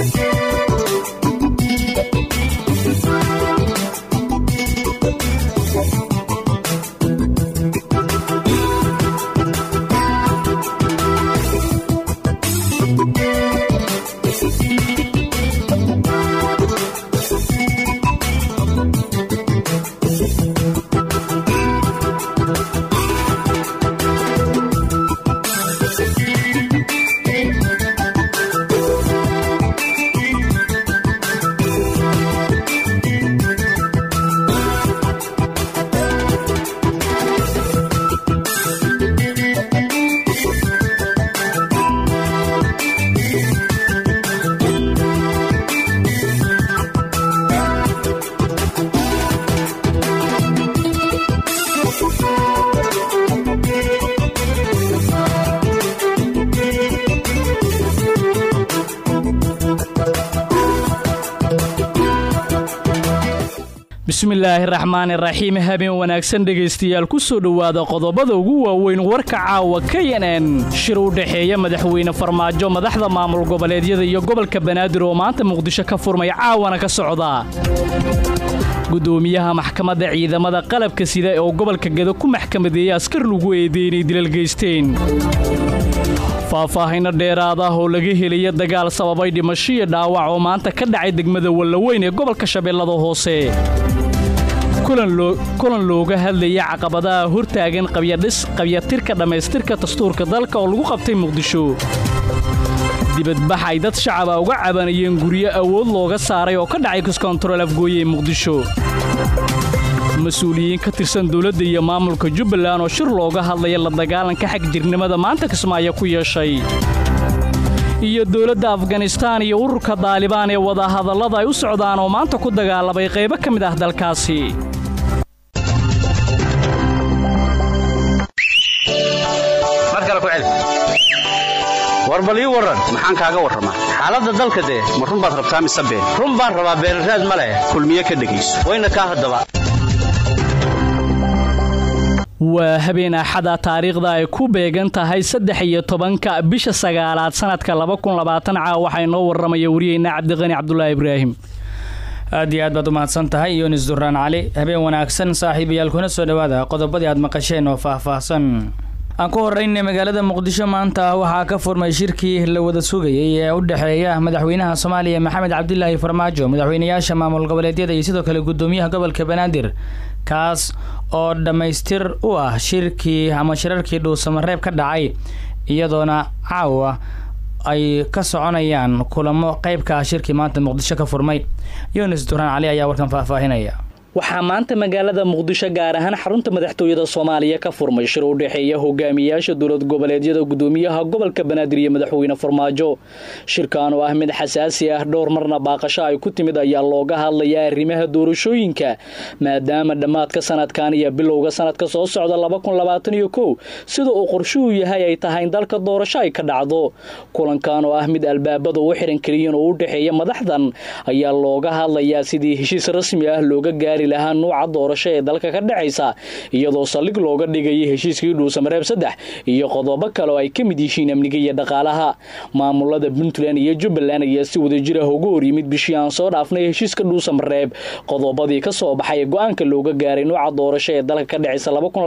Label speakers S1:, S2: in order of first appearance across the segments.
S1: bismillaahi raxmaani raxiim habeen wanaagsan dhegaystayaal ku soo dhowaada qodobada ugu waaweyn warka caawa k n n shir u dhexeeya madaxweyne farmaajo madaxda maamul goboleedyada iyo gobolka banaadir oo maanta muqdisho ka furmay caawana ka socda gudoomiyaha maxkamadda ciidamada qalabka sida oo gobolka gado ku maxkamadeeyey askar lagu eedeey inay dilal geysteen faahfaahinno dheeraad ah oo laga helaya dagaal sababay dhimasho iyo dhaawac oo maanta ka dhacay degmada wallaweyn ee gobolka shabeellada hoose kulan looga hadlaya caqabadaha hortaagan qabyatirka dhammaystirka dastuurka dalka oo lagu qabtay muqdisho dibadbax ay dad shacaba uga cabanayeen guryo awood looga saaray oo ka dhacay kiskontarool afgooye ee muqdisho mas-uuliyiin ka tirsan dowladda iyo maamulka jubbaland oo shir looga hadlaya la dagaalanka xag jirnimada maanta kismaayo ku yeeshay iyo dowladda afganistaan iyo ururka daalibaan ee wadahadallada ay u socdaan oo maanta ku dagaalamay qaybo ka mid ah dalkaasi
S2: war bal ii warran maxaan kaaga warramaa xaaladda dalka dee ma run baad rabtaa mise been run baan rabaa beenraad ma leh kulmiye ka dhegayso wayna kaa haddaba
S1: waa habeen axada taariikhda ay ku beegan tahay saddex iyo tobanka bisha sagaalaad sanadka caa waxaa inoo warramaya wariyeyna cabdiqani cabdulaahi ibraahim
S3: aad iyo aad baad u mahadsan tahay yunis duraan cali habeen wanaagsan saaxiibayaal kuna soo dhowaada qodobadii aad maqasheen oo faahfaahsan aan ku horreynay magaalada muqdisho maanta waxaa ka furmay shirkii la wada sugayay ee u dhexeeya madaxweynaha soomaaliya maxamed cabdilaahi farmaajo madaxweynayaasha maamul goboleedyada iyo sidoo kale gudoomiyaha gobolka banaadir kaas oo dhammaystir u ah shirkii ama shirarkii dhuusamareeb ka dhacay iyadoona caawa ay ka soconayaan kulamo qeybka ah shirkii maanta muqdisho ka furmay yunis duraan cali ayaa warkan faahfaahinaya
S1: waxaa maanta magaalada muqdisho gaar ahaan xarunta madaxtooyada soomaaliya ka furmay shir u dhexeeya hogaamiyaasha dowlad goboleedyada gudoomiyaha gobolka banaadir iyo madaxweyne farmaajo shirkan oo ah mid xasaasi ah dhowr marna baaqasho ay ku timid ayaa looga hadlayaa arrimaha doorashooyinka maadaama dhammaadka sanadkan iyo bilowga sanadka soo socda sida uu qorshuhu yahay ay tahay in dalka doorasho ay ka dhacdo kulankan oo ah mid albaabada u xiran keliyan oo u dhexeeya madaxdan ayaa looga hadlayaa sidii heshiis rasmi ah looga gaari lahaa nuuca doorasho ee dalka ka dhacaysa iyadoo saldhig looga dhigayay heshiiskii dhuusamareeb saddex iyo qodobo kale oo ay ka mid yihiin amniga iyo dhaqaalaha maamulada puntland iyo jubbaland ayaa si wadajir ah uga hor yimid bishii aan soo dhaafnay heshiiska dhuusamareeb qodobadii ka soo baxay go-aanka looga gaaray nuuca doorasho ee dalka ka dhacaysa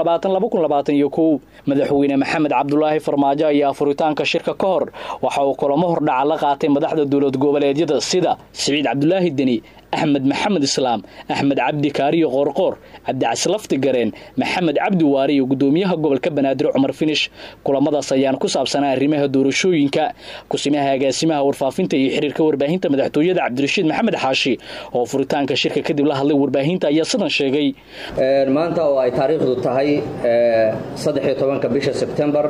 S1: madaxweyne maxamed cabdulaahi farmaajo ayaa furitaanka shirka ka hor waxa uu kulamo hordhaca la qaatay madaxda dowlad goboleedyada sida siciid cabdulaahi deni axmed maxamed islaam axmed cabdi kaariyo qoorqoor cabdicaslafti gareen maxamed cabdi waare iyo gudoomiyaha gobolka banaadir cumar finish kulamadaas ayaan ku saabsanaa arrimaha doorashooyinka kusimaha agaasimaha warfaafinta iyo xiriirka warbaahinta madaxtooyada cabdirashiid maxamed xaashi oo furitaanka shirka kadib la hadlay warbaahinta ayaa sidan sheegay
S4: maanta oo ay taariikhdu tahay saddexiyo tobanka bisha sebtembar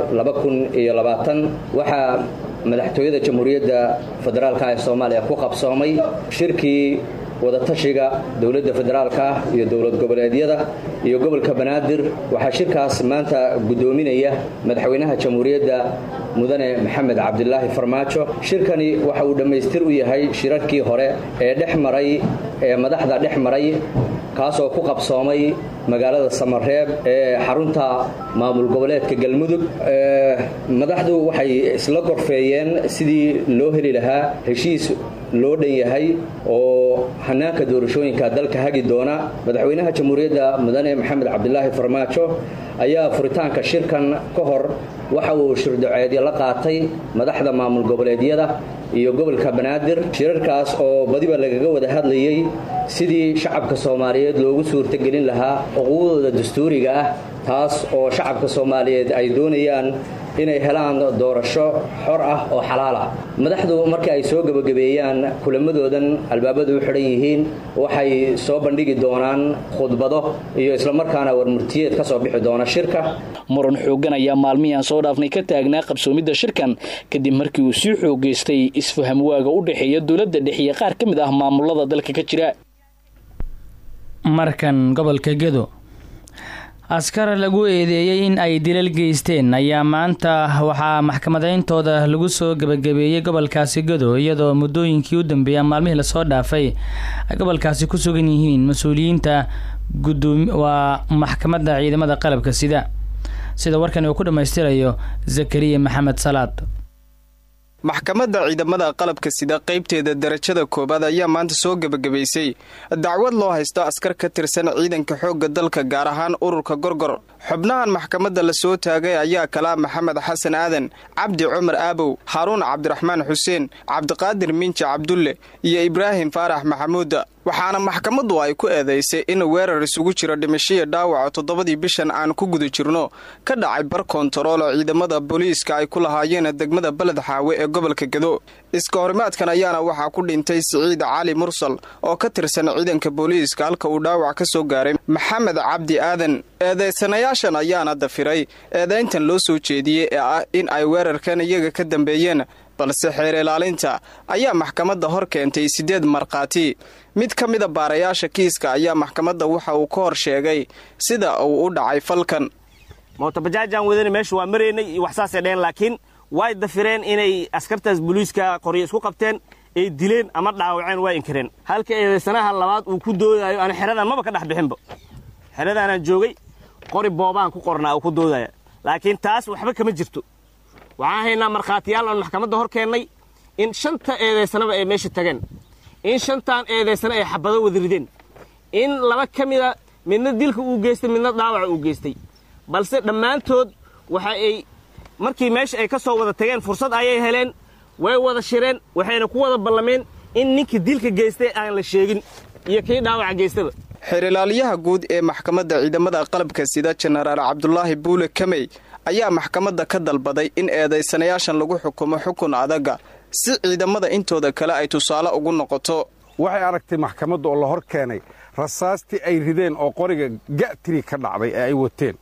S4: waxaa madaxtooyada jamhuuriyadda federaalka ee soomaaliya ku qabsoomay shirkii wadatashiga dowladda federaalka iyo dowlad goboleedyada iyo gobolka banaadir waxaa shirkaas maanta gudoominaya madaxweynaha jamhuuriyadda mudane maxamed cabdilaahi farmaajo shirkani waxa uu dhammaystir u yahay shirarkii hore ee dhex maray ee madaxda dhex maray kaasoo ku qabsoomay magaalada samareeb ee xarunta maamul goboleedka galmudug madaxdu waxay isla gorfeeyeen sidii loo heli lahaa heshiis loo dhan yahay oo hanaanka doorashooyinka dalka hagi doona madaxweynaha jamhuuriyadda mudane maxamed cabdilaahi farmaajo ayaa furitaanka shirkan ka hor waxa uu shirdaceedyo la qaatay madaxda maamul goboleedyada iyo gobolka banaadir shirarkaas oo badiba lagaga wada hadlayey sidii shacabka soomaaliyeed loogu suurtagelin lahaa xuquuqdooda dastuuriga ah taas oo shacabka soomaaliyeed ay doonayaan inay helaan doorasho xor ah oo xalaal ah madaxdu markii ay soo gebagabeeyaan kulamadoodan albaabadu u xidhan yihiin waxay soo bandhigi doonaan khudbado iyo islamarkaana warmurtiyeed ka soo bixi doona shirka
S1: muran xooggan ayaa maalmihii aan soo dhaafnay ka taagnaa qabsoomidda shirkan kadib markii uu sii xoogaystay isfaham waaga u dhexeeya dowladda dhexe iyo qaar ka mid ah maamulada dalka ka jira
S3: markan gobolka gedo askar lagu eedeeyey in ay dilal geysteen ayaa maanta waxaa maxkamadayntooda lagu soo gebagabeeyey gobolkaasi gedo iyadoo muddooyinkii u dambeeya maalmihii lasoo dhaafay ay gobolkaasi ku sugan yihiin mas-uuliyiinta gudoomi waa maxkamadda ciidamada qalabka sida sida warkan uu ku dhammaystirayo zakariya maxamed salaad
S5: maxkamadda ciidamada qalabka sida qaybteeda darajada koowaad ayaa maanta soo gebagabaysay dacwad loo haysto askar ka tirsan ciidanka xoogga dalka gaar ahaan ururka gorgor xubnahan maxkamadda la soo taagay ayaa kalaa maxamed xasan aadan cabdi cumar aabow haaruun cabdiraxmaan xuseen cabdiqaadir minja cabdulle iyo ibraahim faarax maxamuuda waxaana maxkamaddu ay ku eedaysay in weerar isugu jiro dhimashaya dhaawaca toddobadii bishan aan ku guda jirno ka dhacay bar kontaroolo ciidamada booliiska ay ku lahaayeen degmada beled xaawe ee gobolka gedo iska horimaadkan ayaana waxaa ku dhintay siciid cali mursal oo ka tirsan ciidanka booliiska halka uu dhaawac ka soo gaaray maxamed cabdi aadan eedaysanayaashan ayaana dafiray eedayntan loo soo jeediyey ee ah in ay weerarkan iyaga ka dambeeyeen balse xeer ilaalinta ayaa maxkamadda hor keentay siddeed markhaati mid ka mida baarayaasha kiiska ayaa maxkamadda waxa uu ka hor sheegay sida uu u dhacay falkan
S6: mootabajaajaan wadana meesha waa maraynay iyo wax saasay dheheen laakiin way dafireen inay askartaas booliiska qoryo isku qabteen ay dileen ama dhaawaceen waa inkireen halka eedaysanaha labaad uu ku doodayo ana xeradan maba ka dhex bixinba xeradaanaan joogay qori boobaan ku qornaa uu ku doodaya laakiin taas waxba kama jirto waxaan haynaa markhaatiyaal oon maxkamadda hor keennay in shanta eedaysanaba ay meesha tageen in shantaan eedaysana ay xabado wada rideen in laba ka mida midna dilka uu geystay midna dhaawaca uu geystay balse dhammaantood waxa ay markii meesha ay ka soo wada tageen fursad ayay heleen way wada shireen waxayna ku wada ballameen in ninkii dilka geystay aan la sheegin iyo kii dhaawaca geystaba
S5: xeerilaaliyaha guud ee maxkamadda ciidamada qalabka sida jenaraal cabdulaahi buule kamey ayaa maxkamadda ka dalbaday in eedaysanayaashan lagu xukumo xukun adaga si ciidamada intooda kale ay tusaale ugu noqoto
S7: waxay aragtay maxkamadda oo la hor keenay rasaastii ay rideen oo qoriga ga'tiri ka dhacday ee ay wateen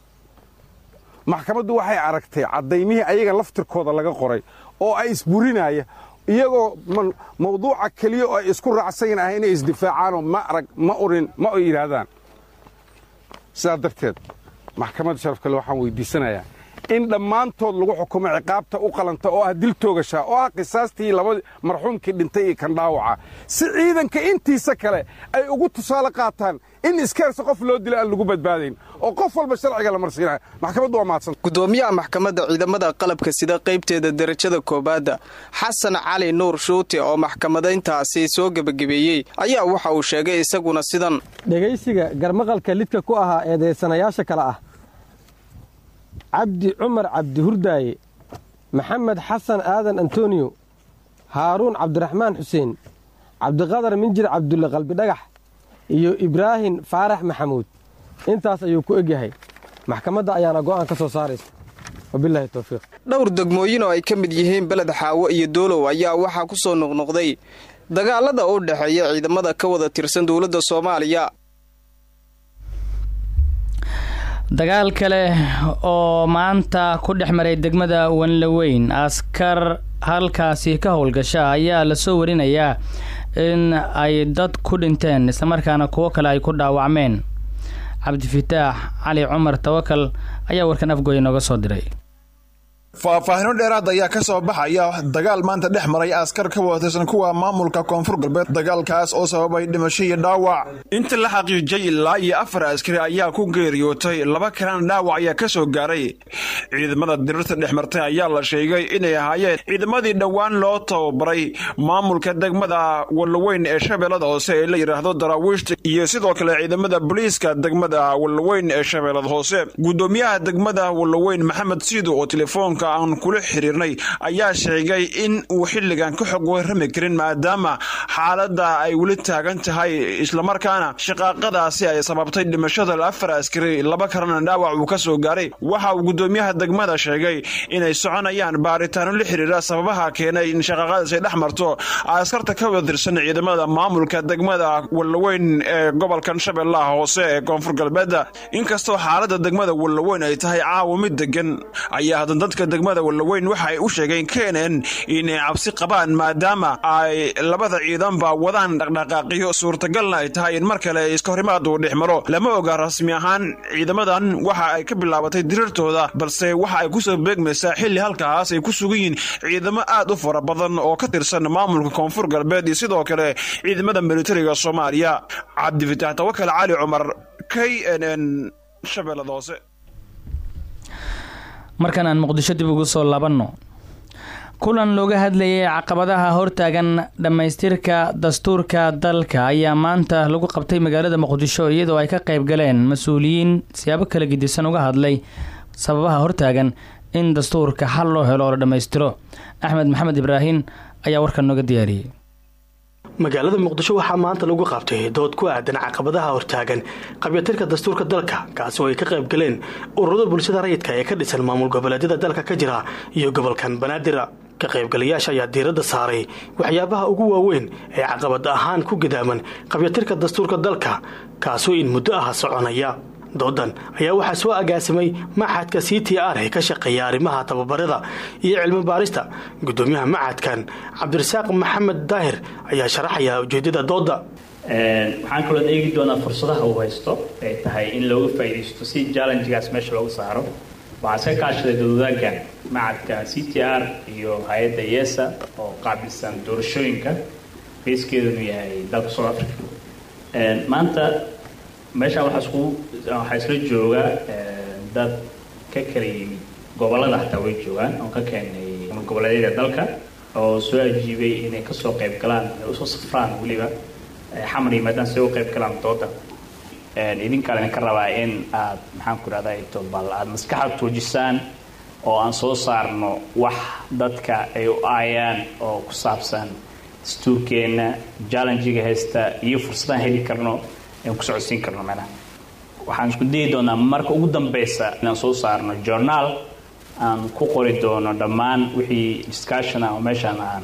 S7: maxkamaddu waxay aragtay caddaymihii ayaga laftirkooda laga qoray oo ay isburinaya iyagoo mawduuca keliya oo ay isku raacsan ah inay isdifaacaanoo ma arag ma urin ma o yidhaahdaan sidaa darteed maxkamadda sharafkale waxaan weydiisanayaa in dhammaantood lagu xukumo ciqaabta u qalanta oo ah dil toogashaa oo ah qisaastii labadii marxuumkii dhintay iyo kan dhaawaca si ciidanka intiisa kale ay ugu tusaale qaataan in iskeersa qof loo dila aan lagu badbaadayn oo qof walba sharciga la marsiinaya maxkamaddu waa mahadsan
S5: gudoomiyaha maxkamadda ciidamada qalabka sida qaybteeda darajada koobaadda xasan cali nuur shuute oo maxkamadayntaasi soo gebagabeeyey ayaa waxa uu sheegay isaguna sidan
S8: dhegaysiga garmaqalka lidka ku ahaa eedaysanayaasha kale ah cabdi cumar cabdi hurdaaye maxamed xasan aadan antoniyo haaruun cabdiraxmaan xuseen cabdiqadar minjir cabdulle qalbidhagax iyo ibraahim faarax maxamuud intaas ayuu ku egyahay maxkamadda ayaana go'aan ka soo saaraysa wabilaahi towfiiq
S5: dhowr degmooyin oo ay ka mid yihiin beled xaawo iyo doolow ayaa waxaa ku soo noqnoqday dagaalada u dhexeeya ciidamada ka wada tirsan dowladda soomaaliya
S3: dagaal kale oo maanta ku dhex maray degmada wanlaweyn askar halkaasi ka howlgasha ayaa lasoo warinayaa in ay dad ku dhinteen islamarkaana kuwo kale ay ku dhaawacmeen cabdifataax cali cumar tawakal ayaa warkan afgooya nooga soo diray
S9: faahfaahino dheeraad ayaa ka soo baxaya dagaal maanta dhex maray askar ka watirsan kuwa maamulka koonfur galbeed dagaalkaas oo sababay dhimasho iyo dhaawac inta la xaqiijiyay ilaa iyo afar askari ayaa ku geeriyootay laba kalena dhaawac ayaa ka soo gaaray ciidamada dirirta dhex martay ayaa la sheegay inay ahaayeen ciidamadii dhowaan loo tababaray maamulka degmada wallaweyn ee shabeellada hoose ee la yidhaahdo daraawiishta iyo sidoo kale ciidamada booliiska degmada wallaweyn ee shabeellada hoose gudoomiyaha degmada wallaweyn maxamed siido oo telefoonka aan kula xiriirnay ayaa sheegay in uu xilligan ka xog warrami karin maadaama xaaladda ay weli taagan tahay islamarkaana shaqaaqadaasi ay sababtay dhimashada afar askari laba kalena dhaawac uu ka soo gaaray waxa uu gudoomiyaha degmada sheegay inay soconayaan baaritaano la xiriira sababaha keenay in shaqaaqadaas ay dhex marto askarta ka wadirsan ciidamada maamulka degmada wallaweyn ee gobolkan shabeellaha hoose ee koonfur galbeeda inkastoo xaaladda degmada wallaweyn ay tahay caawa mid degan ayaa hadan dadka degmada wallaweyn waxa ay u sheegeen keenan inay cabsi qabaan maadaama ay labada ciidanba wadaan dhaqdhaqaaqiyo suurtagalna ay tahay in mar kale iska horimaad uu dhex maro lama oga rasmi ahaan ciidamadan waxa ay ka bilaabatay dirirtooda balse waxa ay kusoo beegmaysaa xilli halkaas ay ku sugan yihiin ciidamo aad u fara badan oo ka tirsan maamulka koonfur galbeed iyo sidoo kale ciidamada militariga soomaaliya cabdifitaax tawakal cali cumar k n n shabeellada hoose
S3: markan aan muqdisho dib ugu soo laabanno kulan looga hadlayay caqabadaha hortaagan dhammaystirka dastuurka dalka ayaa maanta lagu qabtay magaalada muqdisho iyadoo ay ka qayb galeen mas-uuliyiin siyaabo kala gedisan uga hadlay sababaha hortaagan in dastuurka xal loo helo oo la dhammaystiro axmed maxamed ibraahin ayaa warkan nooga diyaariyey
S10: magaalada muqdisho waxaa maanta lagu qabtay dood ku aadan caqabadaha hortaagan qabyatirka dastuurka dalka kaasi oo ay ka qayb galeen ururada bulshada rayidka ee ka dhisan maamul goboleedyada dalka ka jira iyo gobolkan banaadir ka qaybgalayaasha ayaa diiradda saaray waxyaabaha ugu waaweyn ee caqabad ahaan ku gadaaman qabyatirka dastuurka dalka kaasoo in muddo ah soconaya doodan ayaa waxaa soo agaasimay maxadka c t r ee ka shaqeeya arrimaha tababarada iyo cilmi baarista gudoomiyaha maxadkan cabdirasaaq maxamed daahir ayaa sharaxaya ujeedada dooda
S11: waxaan kaloo eegi doonaa fursadaha uu haysto ay tahay in looga faa'iidaysto si jallenjigaas meesha looga saaro waxaa iska kaashaday dadwadaagga macadka c t r iyo hay-adda yesa oo qaabilsan doorashooyinka beeskeedunu yahay dalka south africa maanta meeshaan waxaa isku waxaa isla jooga dad ka kala yimid gobollada xataa way joogaan oo ka keenay goboleedyada dalka oo soo ajiibay inay kasoo qayb galaan inay usoo safraan weliba xamar yimaadaan si uga qayb galaan dooda idinkaan idinka rabaa in aad maxaan ku idhahda tobal aad maskaxda tuujisaan oo aan soo saarno wax dadka ay u aayaan oo ku saabsan dastuurkeenna jallenjiga haysta iyo fursadaan heli karno aan ku socodsiin karno meelaha waxaan isku dayi doonaa marka ugu dambeysa inaan soo saarno journaal aan ku qori doono dhammaan wixii discussion ah oo meeshaan aan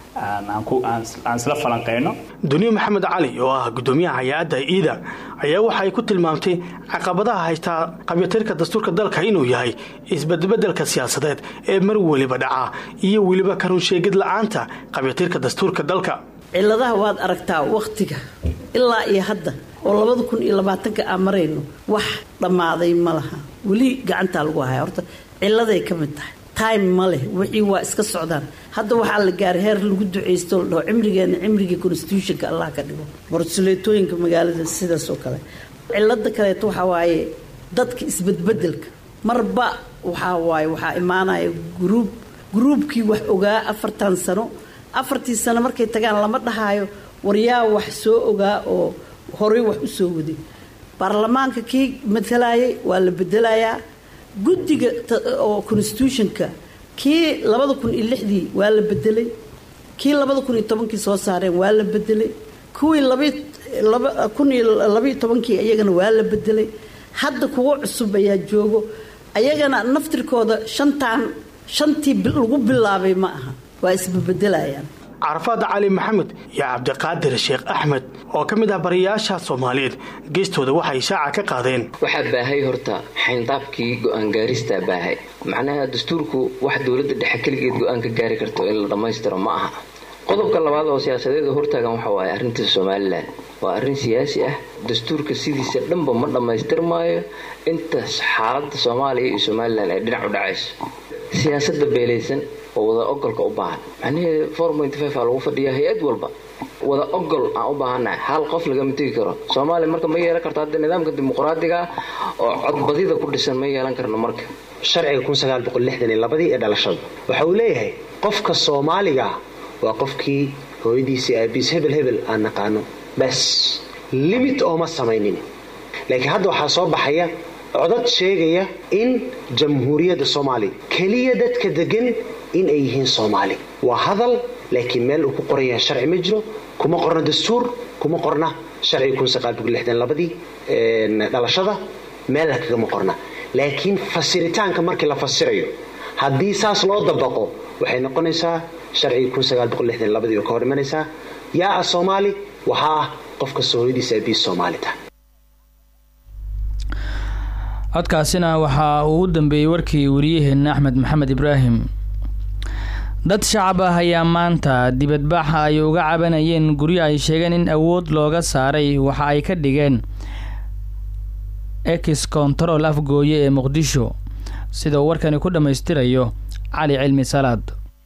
S11: aan isla falanqeyno
S10: duniye maxamed cali oo ah gudoomiyaha hay-adda iida ayaa waxa ay ku tilmaamtay caqabadaha haystaa qabyatirka dastuurka dalka inuu yahay isbedbedelka siyaasadeed ee mar weliba dhaca iyo weliba karunsheegid la-aanta qabyatirka dastuurka dalka
S12: ciladaha waad aragtaa wakhtiga ilaa iyo hadda oo labada kun iyo labaatanka aan marayno wax dhammaaday ma laha weli gacantaa lagu haya horta ciladay ka mid tahay time ma leh wixii waa iska socdaan hadda waxaa la gaaray heer lagu ducaysto la dhaho cimrigeena cimrigii constitutionka allah ka dhigo borsuleetooyinka magaalada sidaas oo kale cilada kaleeto waxaa waaye dadka isbedbedelka marba waxaa waaye waxaa imaanaya gruub gruubkii wax ogaa afartan sano afartii sano markay tagaan lama dhahaayo waryaa wax soo ogaa oo horey wax u soo waday baarlamaanka kii matalayay waa la bedelayaa guddiga oo constitutionka kii labada kun iyo lixdii waa la bedelay kii labada kun iyo tobankii soo saareen waa la bedelay kuwii kun iyo labaiyo tobankii iyagana waa la bedelay hadda kuwo cusub ayaa joogo ayagana naftirkooda shantaan shantii lagu bilaabay ma aha waa isbebedelayaan
S10: carafaad cali maxamed iyo cabdiqaadir sheekh axmed oo ka mid ah bariyaasha soomaaliyeed geestooda waxay shaaca ka qaadeen
S13: waxaa baahay horta xayndaabkii go-aan gaaristaa baahay macnaha dastuurku wax dowladda dhexe keligeed go-aan ka gaari karto in la dhammaystiro ma aha qodobka labaad oo siyaasadeeda hortaagan waxa waaye arrinta somalilan waa arrin siyaasi ah dastuurka sidiisa dhanba ma dhammaystirmaayo inta xaaladda soomaaliya iyo somalilan ay dhinac u dhacayso siyaasadda beelaysan oo wada ogolka u baahan macnihii four point five aa lagu fadhiya hay-ad walba wada ogol aan u baahannahay hal qof lagama tegi karo soomaaliya marka ma yeelan karto hadda nidaamka dimuqraadiga ah oo codbadida ku dhisan ma yeelan karno marka
S14: sharciga labadii ee dhalashada waxa uu leeyahay qofka soomaaliga waa qofkii hooyadiisii aabiis hebel hebel aan naqaano bas limit ooma samaynin laakiin hadda waxaa soo baxaya codad sheegaya in jamhuuriyadda soomaaliya keliya dadka degan in ay yihiin soomaali waa hadal laakiin meel uu ku qoran yahay sharci ma jiro kuma qorna dastuur kuma qorna sharciga labadii dhalashada meelna kagama qorna laakiin fasiritaanka markii la fasirayo haddii saas loo dabaqo waxay noqonaysaa sharcigii labadii oo ka hor imanaysaa yaa ah soomaali waxaa ah qofka soohodiisa abiis soomaali tahay
S3: codkaasina waxaa uu u dambeeyey warkii wariyaheenna axmed maxamed ibraahim dad shacab ah ayaa maanta dibadbaxa ay uga cabanayeen guryo ay sheegeen in awood looga saaray waxa ay ka dhigeen ex control afgooye ee muqdisho sida uu warkani ku dhammaystirayo cali cilmi salaad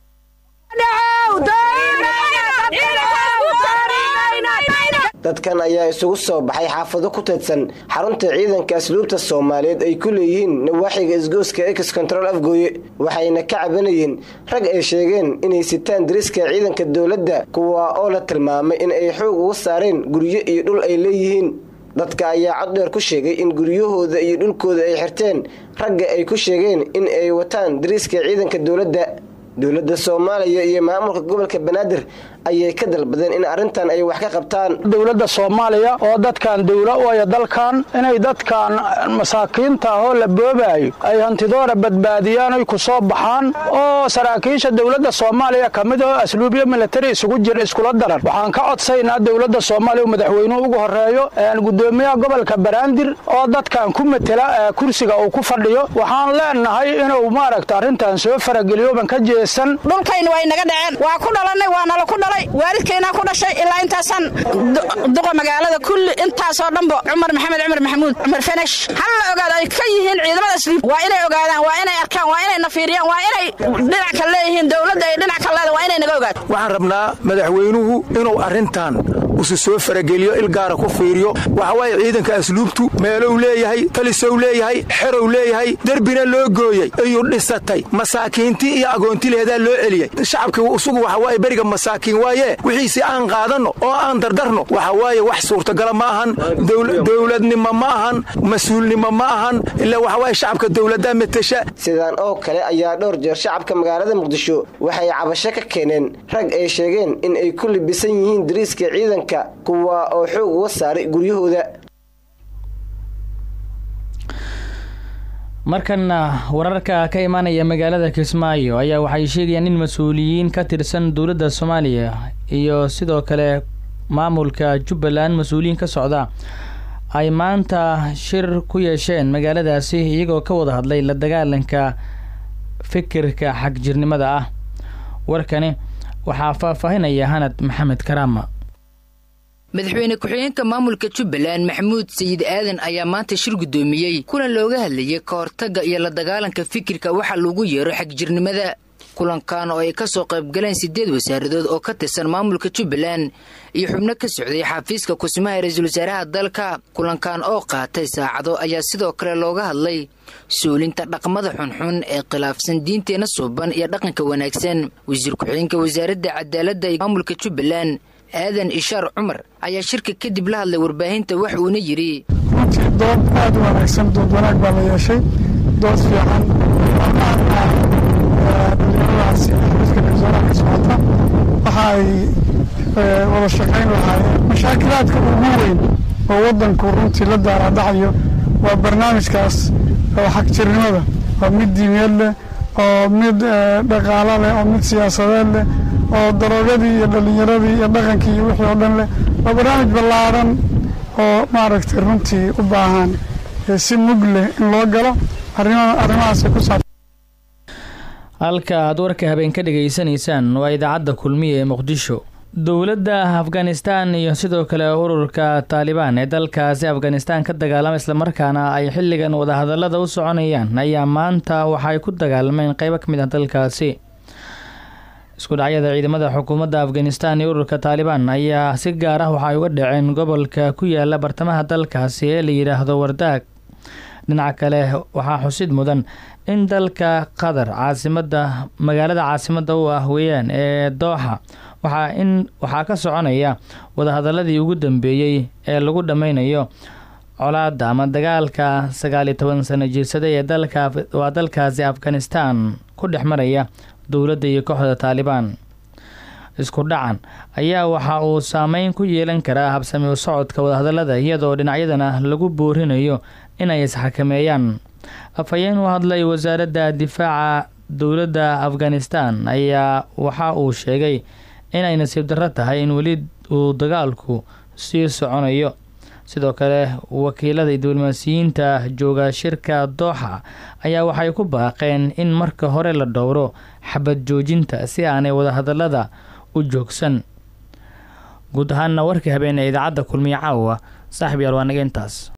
S15: dadkan ayaa isugu soo baxay xaafado ku teedsan xarunta ciidanka asluubta soomaaliyeed ay ku leeyihiin nawaaxiga isgooska ex control afgooye waxayna ka cabanayeen rag ay sheegeen inay sitaan dariska ciidanka dowladda kuwa oo la tilmaamay in ay xoog uga saareen guryo iyo dhul ay leeyihiin dadka ayaa cod dheer ku sheegay in guryahooda iyo dhulkooda ay xirteen ragga ay ku sheegeen in ay wataan dariiska ciidanka dowladda dowladda soomaaliya iyo maamulka gobolka banaadir ayay ka dalbadeen in arrintan ay wax ka qabtaan
S16: dowladda soomaaliya oo dadkan dowla u aya dalkan inay dadkan masaakiinta ahoo la boobaayo ay hantidoora badbaadiyaan oy ku soo baxaan oo saraakiisha dowladda soomaaliya ka mid oo asluubyo militari isugu jira iskula daran waxaan ka codsaynaa dowladda soomaaliya madaxweynuhu ugu horeeyo gudoomiyaha gobolka banaadir oo dadkan ku matela kursiga uu ku fadhiyo waxaan leenahay inuu maaragta arrintan soo farageliyo ban ka jeesan
S17: dhulkayna way naga dhaceen waa ku dhalanay waa nala ku dhalay waalidkaynaa ku dhashay ilaa intaasaan duqa magaalada kulli intaasoo dhanba cumar maxamed cumar maxamuud cumar fenesh hal la ogaado ay ka yihiin ciidamada asliib waa inay ogaadaan waa inay arkaan waa inay nafiiriyaan waa inay dhinac ka leeyihiin dowladda ay dhinac ka leeda waa inay naga ogaato
S18: waxaan rabnaa madaxweynuhu inuu arrintan usu soo farageliyo ilgaara ku fiiriyo waxawaaye ciidanka asluubtu meelow leeyahay talisow leeyahay xerow leeyahay derbina loo gooyey iyuu dhisatay masaakiintii iyo agoontileedaa loo celiyey shacabka isugu waxawaaye beriga masaakiin waaye wixiisi aan qaadanno oo aan dardarno waxa waaye wax suurtagala ma ahan dowladnimo ma ahan mas-uulnimo ma ahan ilaa waxawaaye shacabka dowladda matesha
S15: sidaan oo kale ayaa dhowr jeer shacabka magaalada muqdisho waxay cabasho ka keeneen rag ay sheegeen in ay ku libisan yihiin dariiska ciidanka kuwa oo xoog uga saaray guryahooda
S3: markana wararka ka imaanaya magaalada kismaayo ayaa waxay sheegayaan in mas-uuliyiin ka tirsan dowladda soomaaliya iyo sidoo kale maamulka jubbaland mas-uuliyiin ka socda ay maanta shir ku yeesheen magaaladaasi iyagoo ka wada hadlay la dagaalanka fikirka xagjirnimada ah warkani waxaa faahfaahinaya hanad maxamed karaama
S19: madaxweyne ku-xigeenka maamulka jubbaland maxamuud sayid aadan ayaa maanta shir guddoomiyey kulan looga hadlayay ka hortagga iyo la dagaalanka fikirka waxaa lagu yeero xagjirnimada kulankan oo ay ka soo qaybgaleen siddeed wasaaradood oo ka tirsan maamulka jubbaland iyo xubno ka socday xafiiska kusimaha ra-iisul wasaaraha dalka kulankan oo qaatay saacado ayaa sidoo kale looga hadlay suulinta dhaqmada xunxun ee khilaafsan diinteenna suuban iyo dhaqanka wanaagsan wasiir ku-xigeenka wasaaradda cadaaladda ee maamulka jubbaland aadan ishaar cumar ayaa shirka kadib la hadlay warbaahinta wax uuna yidhi
S20: runtii dood aad u wanaagsan dood wanaag baa la yeeshay dood fiican dhalinyaradaasi xafiiska garsooraha ka socota waxa ay wada shaqayn lahaayeen mashaakilaadka ugu weyn oo waddanku runtii la daaraadhacayo waa barnaamijkaas oo xagjirnimada oo mid diimeed leh oo mid dhaqaalo leh oo mid siyaasadeed leh oo daroogadii iyo dhallinyaradii iyo dhaqankii iyo wixii oo dhan leh waa barnaamij ballaadhan oo maaragtay runtii u baahan si mug leh in loo galo arrimahaasay ku saabsan
S3: halka aad warka habeen ka dhegaysanaysaan waa idaacadda kulmiya ee muqdisho dowladda afghanistan iyo sidoo kale ururka taalibaan ee dalkaasi afghanistan ka dagaalama islamarkaana ay xilligan wadahadalada u soconayaan ayaa maanta waxaay ku dagaalameen qeybo ka mid ah dalkaasi isku dhacyada ciidamada xukuumadda afghanistan iyo ururka taalibaan ayaa si gaar ah waxaay uga dhaceen gobolka ku yaala bartamaha dalkaasi ee la yidhaahdo wardaag dhinaca kale waxaa xusid mudan in dalka qatar caasimada magaalada caasimada u ah weeyaan ee dooxa waxaa in waxaa ka soconaya wadahadaladii ugu dambeeyey ee lagu dhameynayo colaada ama dagaalka sagaal iyo toban sano jirsada ee dalka waa dalkaasi afghanistan ku dhex maraya dowladda iyo kooxda taalibaan isku dhacan ayaa waxa uu saameyn ku yeelan karaa habsami u socodka wadahadalada iyadoo dhinacyadana lagu boorinayo inay isxakameeyaan afhayeen u hadlay wasaaradda difaaca dowladda afghanistan ayaa waxa uu sheegay inay nasiib darro tahay in weli uu dagaalku sii soconayo sidoo kale wakiilada diblomaasiyiinta jooga shirka dooxa ayaa waxay ku baaqeen in marka hore la dhowro xabad joojinta si aanay wadahadalada u joogsan guud ahaanna warkii habeen ee idaacadda kulmiye caawa saaxib yaal waa naga intaas